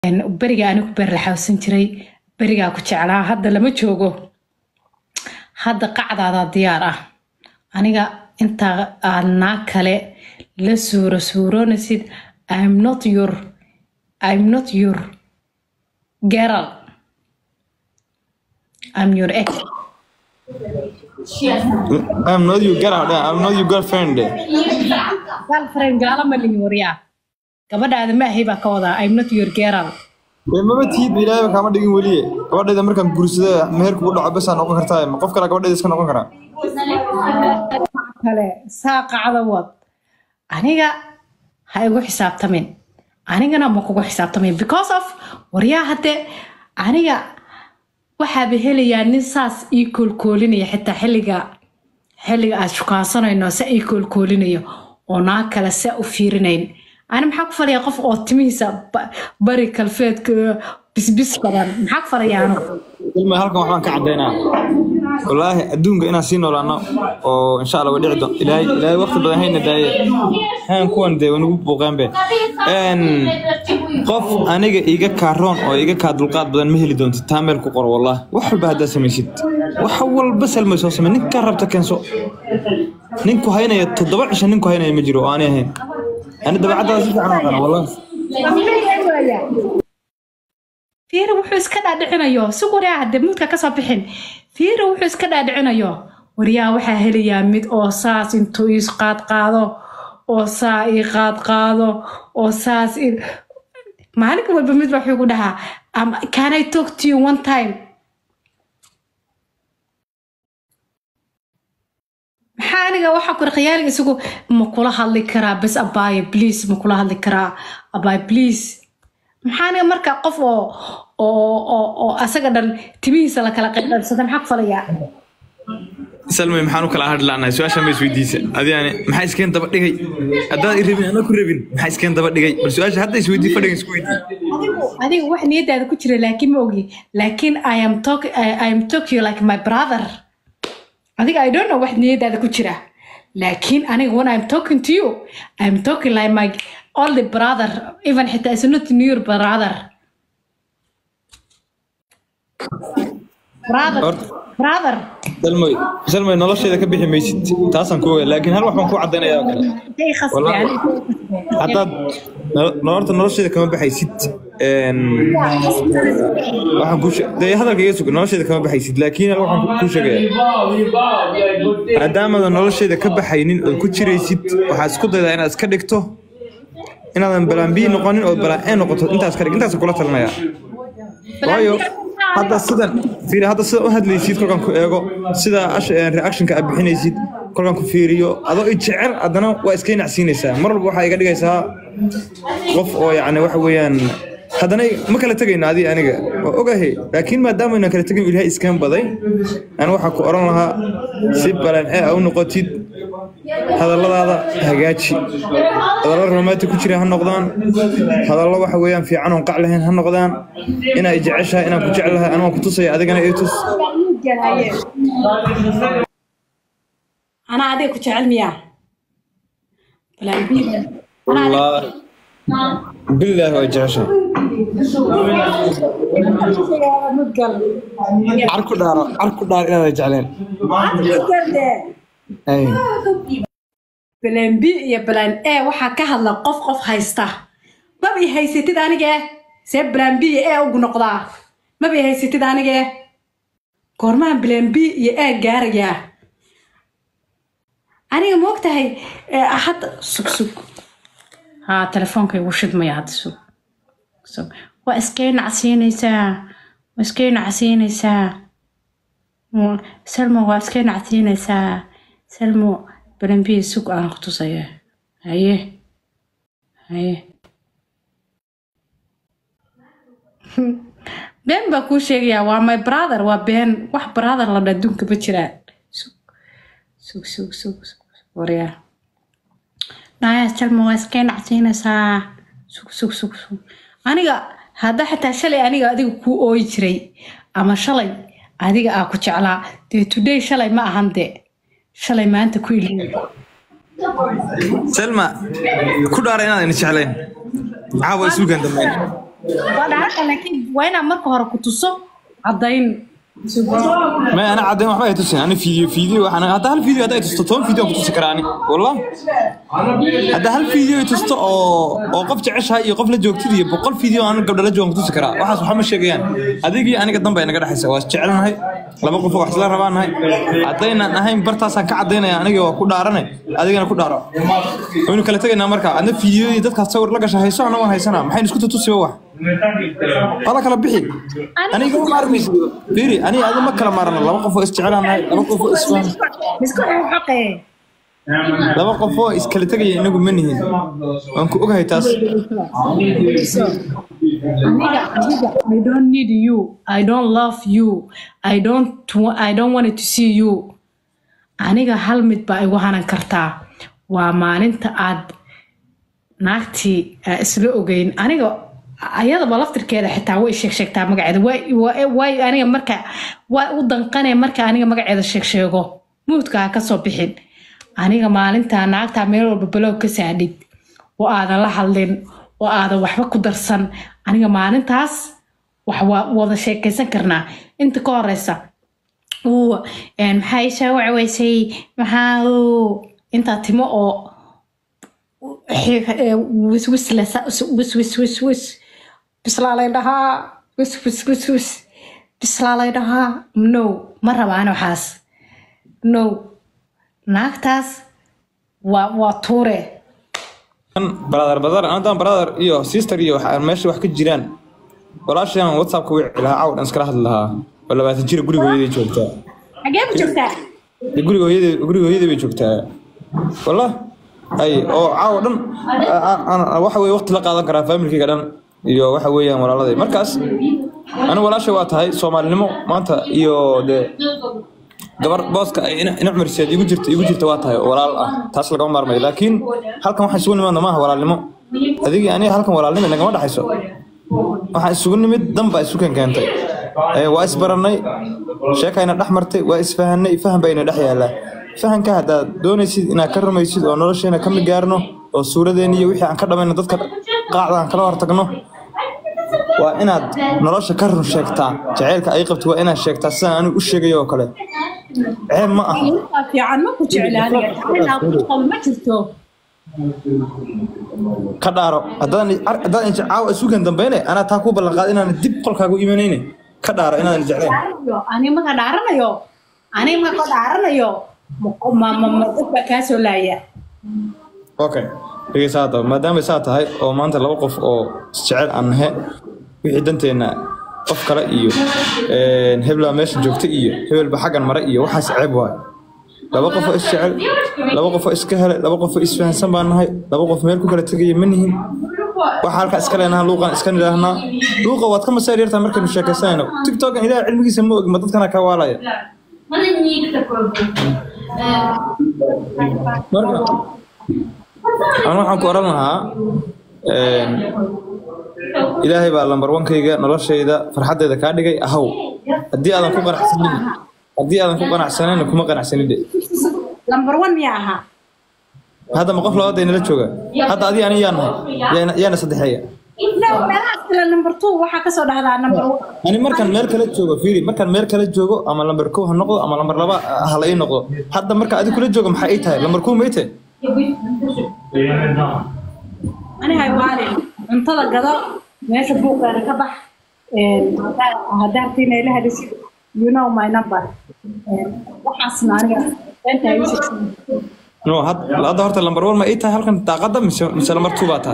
beriga anigu berlaxawsan jiray berigaa ku jeclaa hadda lama joogo hadda qacdaadaa diyaar ah aniga intaa aad naa kale la suuro suuroonaysid im not your im not your girl im your ex I'm not your girl. I'm not your girlfriend. girlfriend gaala ma lihi waryaa gabadhaada ma ahay baa ka wadaa im not your girl Ee, maba tihid ilaahay kama dhigin weliye gabadheeda markaan guursada meherku u dhaco basaa noqon kartaa ma qof kale gabadheeda iska noqon karaa kale saa qacda wad aniga ha igu xisaabtamin anigana ma kugu xisaabtamin because of waryaa hadde aniga waxaaba helayaa nin saas ii koolkoolinaya xitaa xilliga xilliga aad shukaansanayno sa ii koolkoolinayo oo naa kale sa u fiirinayn ani maxaa ku falayaa qof oo timihiisa ba- bari kalfeedka bisbis badan maxaa ku falayaa anu ilma halkan waxbaan ka caddaynaa wallaahi adduunka inaan sii noolaano oo insha allah way dhici doon ilaahay ilaahay waqti badan hayna daaye haan kuwan dee wanugu buuqeenbe Een, qof aniga iiga kaaroon oo iiga kaa dulqaad badan ma heli doontid taa meel ku qor wallah wax walba haddaad samaysid wax walba salmay soo samay ninkaa rabta keenso ninku haynaya toddoba cisho ninku haynaya ma jiro oo aanay ahayn ani dabeecaddaada si fiican u aqaana wallah fiiri wuxuu iska dhaadhicinayo si waryaa hadde muudka kasoo bixin fiiri wuxuu iska dhaadhicinayo waryaa waxaa helayaa mid oo saas intuu ii qaadqaado oo saa ii qaadqaado oo saas ii maalin walba mid baa wuxuu ku dhahaa "Um, can I talk to you one time maxaa aniga waxaa kuri khiyaaliga isagu ma kula hadli karaa bes abaaye please ma kula hadli karaa abaaye please maxaa aniga marka qof oo oo oo oo asaga dhan timihiisa la kala qaybqaybsada maxaa ku falayaa salmay maxaan u kala hadhi la'nahay su-aasha ma isweydiisa adiyaani maxaa iskeen daba dhigay haddaad i rabin ana ku rabin maxaa iskeen daba dhigay bal su-aasha hadda isweydii fadhigan isku weydii adiga wax niyadaada ku jira laakiin ma ogi laakiin i am talk I, I am talking you like my brother adiga i don't know wax niyadaada ku jira laakiin aniga when i'm talking to you i'm talking like my only brother even xitaa is not your brother brother Horta- brother salmay salmay nolosheeda ka bixi maysid taasaan ku ogaa laakiin hal wax baan ku caddaynaya oo kale Day khasbi, Wallahi. aniga- haddaad nolo- nolorta nolosheeda kama baxaysid een, waxaan ku dee hadalka iga suga nolosheeda kama baxaysid laakiin hal waxaan ku sheegaya maadaamaadan nolosheeda ka baxaynin ood ku jiraysid waxaad isku daydaa inaad iska dhigto inaadan balaan bii noqonin oo balaan ee noqoto intaas ka dhig intaas kula talinaya waayo hadda sidan fiiri hadda sida u hadlaysid kolkaan ku eego sida ash- eh, reactionka aad bixinaysid kolkaan ku fiiriyo adoo i jecel haddana waa iska nacsiinaysaa mar walba waxaa iga dhigaysaa qof oo yacni waxa weeyaan haddana ma kala tegayno adi aniga waa ogahay laakiin maadaama aynan kala tegayn ilaahay iskaan baday ani waxaa ku oran lahaa si balan ee a u noqotid hadalladaada hagaaji hadallo romantic ku jira ha noqdaan hadallo waxa weeyaan fiican oon qac lahayn ha noqdaan inaa i jeceshahay inaan ku jecelahay anoo ku tusaya adigana i tus anaa adiga ku jecel miyaa Balaan bii. wallaahi bilaahi waa jeceshahay Mudgal. car ku dhaaro car ku dhaar inaada jecleen Mudgal dee. Ay. balaan b iyo balaan e waxaa ka hadla qof qof haysta maba i haysatid anige see balaan b iyo e ugu noqdaa maba i haysatid anige goormaha balaan b iyo e gaarayaa aniga ma ogtahay eh, hadda sug sug haa telefoonka igu shidmaya hadda sug sug waa iskay nacsiinaysaa waa iskay nacsiinaysaa Mm, salmo waa iskay nacsiinaysaa salmo balanbiya sug aan ku tusaya haye haye been baa kuu sheegayaa waa my brother waa been wax brother la dha adduunka ma jiraan sug sug sug sug sug waryaa naya salmo waa iskay nacsiinaysaa sug sug sug sug aniga hadda xitaa shalay aniga adiga kuu ooyi jiray ama shalay adiga aa ku jeclaa dee today shalay ma ahan de shalay maanta ku ilooy selma ku dhaara inaadan jeclayn caawa isugan dambeyn waa dhaaran kara laakiin waa inaan marka hore ku tuso caddayn ما انا عاد ما حبيت تسين انا فيديو فيديو انا هذا هل فيديو هذا تستو توم فيديو كنت سكراني والله هذا هل فيديو تستو او او قف جعشها iyo qof la joogtid boqol video aan gabdha la joogan ku tusi karaa waxaas waxa ma sheegayaan adigii aniga dambe naga dhaxaysa waa jecelnahay laba qof wax isla rabaanahay hadaynan ahayn bartaasaan ka cadaynaya aniga waa ku dhaaranay adigana ku dhaaro waynu kala tegaynaa marka adna fiidiyodii dadkaas sawir la gasha hayso ana waan haysanaa maxaynu isku tutusiba wax wala kala bixi aniga ma maarmaysid fiiri aniga adi ma kala maarno laba qof oo isjecelaanahay laba qof oo isfaham miska xaqee laba qof oo iskala tegaya inagu ma nihin waan ku ogahay taas aniga aniga i don't need you i don't love you i don't wa- i don't want to see you aniga hal mid baa igu hanan kartaa waa maalinta aad naagtii aa isla ogeyn aniga ayadaba laftirkeeda xitaa way sheeg sheegtaa magaceeda way- way way aniga marka waa u danqane marka aniga magaceeda sheeg sheego muudka ha kasoo bixin aniga maalintaa naagtaa meel walba balow ka saadhid oo aadan la hadlin oo aadan waxba ku darsan aniga maalintaas wax waa wada sheekaysan karnaa inta ka horeysa uu een, maxaa ii soo wacweysay maxaa uu intaa timo oo wiswis wis wis wis bislaalay dhahaa wis wis wis wis bislaalay dhahaa no ma rabaan waxaas no naagtaas waa waa tuure brother brother anadan brother iyo sister iyo waxa meesha wax ka jiraan walaashan whatsappka wici lahaa cawd aan iskala hadli lahaa oo labaatan jira guriga hooyaday joogtaa xagee ku joogtaa dee guriga hooyaday guriga hooyaday bay joogtaa wallah ay oo caawa dhan a- a- a- waxa weye waqti la qaadan karaa familkayga dhan iyo waxa weeyaan walaaladay markaas anigu walaasha waa tahay soomaalinimo maanta iyo dee gabar booska ay ina ina cumriseed igu jirta igu jirta waa tahay oo walaal ah taas lagama maarmayo laakiin halkan waxaan isugu nimaadna maaha walaalnimo adigii aniga halkan walaalnimo nagama dhaxayso waxaan isugu nimid dan baa isu keen keentay Ee, waa isbarannay sheekayna dhex martay waa isfahanay faham bayna dhex yaallaa fahanka haddaad doonaysid inaad ka rumaysid oo nolosheena ka mid gaarno oo suuradeena iyo wixii aan ka dhamayno dadka qaacda aan kala hortagno waa inaad nolosha ka run sheegtaa jaceylka ay qabto waa inaad sheegtaa sidaan anigu u sheegayo oo kale ceeb ma aha Intaa fiican ma ku jeclaaniya jacayl aan ku qabo ma jirto ka dhaaro haddaan haddaan inta caawa isugan dambayne anaa taa ku ballan qaad inaan dib qolkaaga u imanayne ka dhaaro inaadan jeclayn dhaaranayo ani maka dhaaranayo ani maka dhaaranayo ma- ma ma ma dad baa kaa soo laaya okay dhegeysa hadda maadaama saa tahay oo maanta laba qof oo isjecel aan nahe wixii danteenna qof kale iyo een, hebelbaa meesha joogta iyo hebelba xaggan mare iyo waxaas ceeb waay laba qof oo isjecel laba qof oo iska helay laba qof oo isfahansan baan nahay laba qof meel ku kala tegaya ma nihin waxa halkaa iska leenaha luuqan iska nidhaahnaa luuqa waad ka masaar yartaa markaynu sheekaysanayno tiktokan ilaah cilmigiisa ma ogi ma dadkana ka waalaya Мене нік такой був. marka aan waxaan ku oran lahaa een, ilaahay baa lambar wankayga noloshayda farxaddeeda kaa dhigay ahaw haddii aadan ku qanacsanin haddii aadan ku qanacsanayna kuma qanacsanin de lambar one miyaa ahaa hadda ma qof labaad nala jooga hadda adi ani yaa nahay yaana- yaana saddexeeya No, meelahaas kale number two waxaa kasoo dhahdaa number one ani markaan meel kala joogo fiiri markaan meel kala joogo ama lambar kow ha noqdo ama lambar laba ha la ii noqdo hadda marka adi kula joogo maxay ii tahay lambar kow ma ii tahay ani hay waalin cuntada gado meesha buuqeeda ka bax een, haddaa- haddaa rabtiin ay la hadashid you know my number Een, waxaasna aniga beenta ay u sheegsan no had- hadda horta lambar one ma ii tahay halkan daaqada mise mise lambar two baa tahay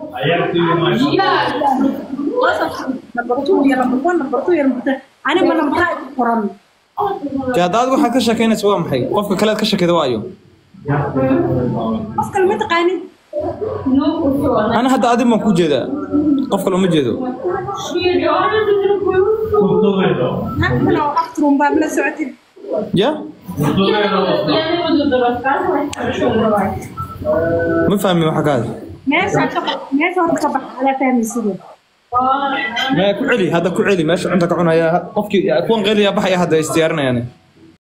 number two iyo number one number two iyo number three ani ma number ay ku qoran dee hadda adigu waxaad ka sheekaynaysa waa maxay qofka kale aad ka sheekayda waa ayo qof kale ma taqaanid ana hadda adi baan ku jeedaa qof kale uma jeedo naag kale oo aftrun baa la socotid ya Я не буду розказувати, що буває. ma fahmin waxa ka hadla meesha ka bax meesha horta ka bax alaa fahmaysidee maya ku celi hadda ku celi meesha cunta ka cunaya qofkii kuwan qeylaya baxaya hadda istiyaarinayaan